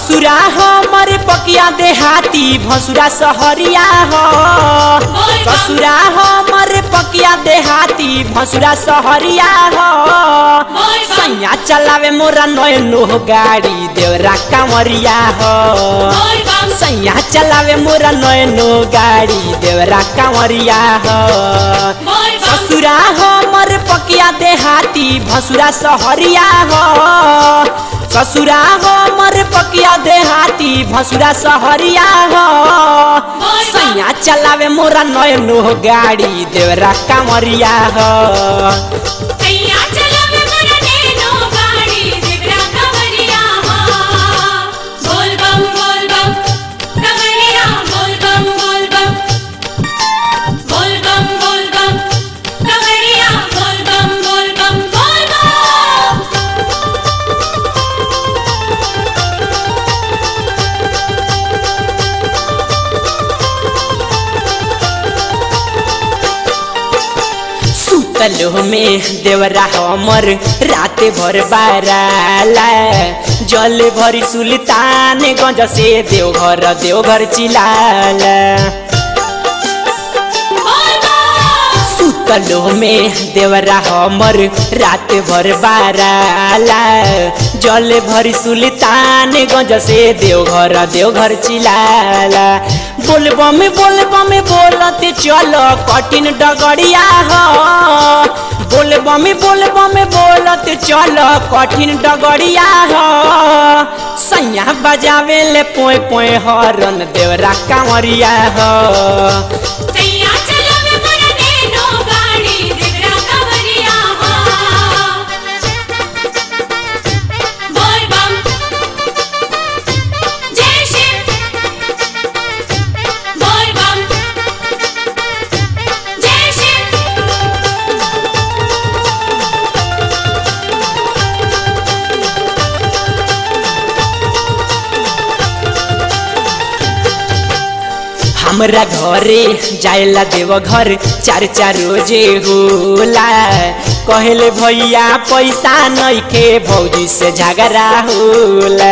ससुरा हमर पकिया देहाती भसुरा सहरिया हो ससुरा हमर पकिया देहाती भसुरा सहरिया हो सैया चलावे मोरा नयनो गाड़ी देवरा कांवरिया हो सैया चलावे मोरा नयनो गाड़ी देवरा कांवरिया हो ससुरा हमर पकिया देहाती भसुरा सहरिया हो ससुरा हमर पकिया देहाती भसुरा सहरिया हो सैया चलावे मोरा नयनो गाड़ी देवरा कांवरिया हो सुतलो में देवरा हमर रात भर बाराला जल भरी सुल्तान गंज से देवघर देवघर चिलाला सुतलो में देवरा हमर रात भर बाराला जल भरी सुल्तान गंज से देवघर देवघर चिलाला बोलबम बोलबम बोलते चलो कठिन डगड़िया हो बोलबम बोलबम बोलते चलो कठिन डगड़िया हो सैया बजावे ले पोए पोए हरन देवरा कांवरिया हो हमरा घरे जायला देव घर चार चार रोजे होला कहले भैया पैसा नइखे भौजी से झगड़ा होला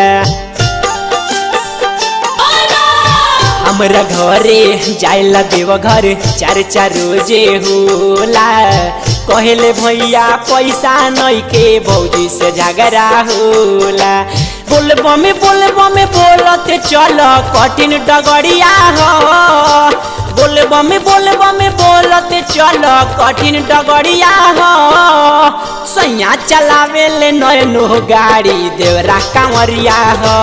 हमरा घरे जायला देव घर चार चार रोजे होला कहले भैया पैसा नइखे भौजी से झगड़ा होला बोलबम बोलबम बोलते चल कठिन डगड़िया हो बोलबम बोलबम बोलते चल कठिन डगड़िया हो सैया चलावे ले नयनो गाड़ी देवरा कांवरिया हो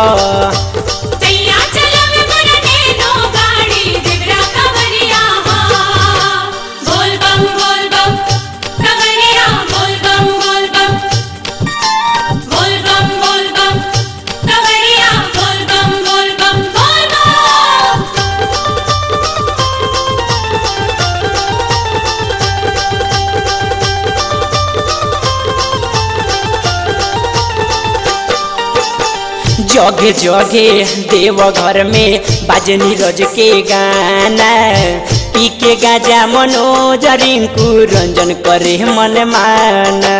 जगे जगे देव घर में बाजनी रज के गाना पी के गाजा मनोज रिंकू रंजन करे मन माना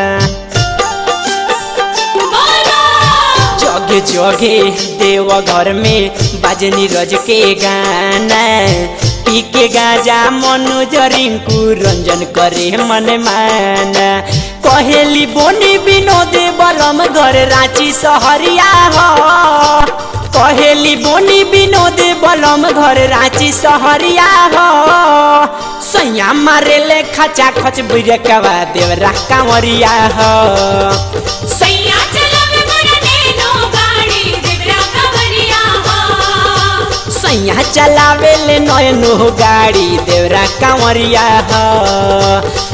जगे जगे देव घर में बाजनी रज के गाना पी के गाजा मनोज रिंकू रंजन करे मन माना कहेली बोनी विनोद बलम घर रांची सहरिया हो कहेली बोनी विनोद बलम घर रांची सहरिया हो सैया मारे ले खचा खच बुरकवा देवरा कांवरिया हो सैया चलावे मोरा नैनो गाड़ी देवरा कवरिया हो सैया चलावे ले नयनो गाड़ी देवरा कांवरिया हो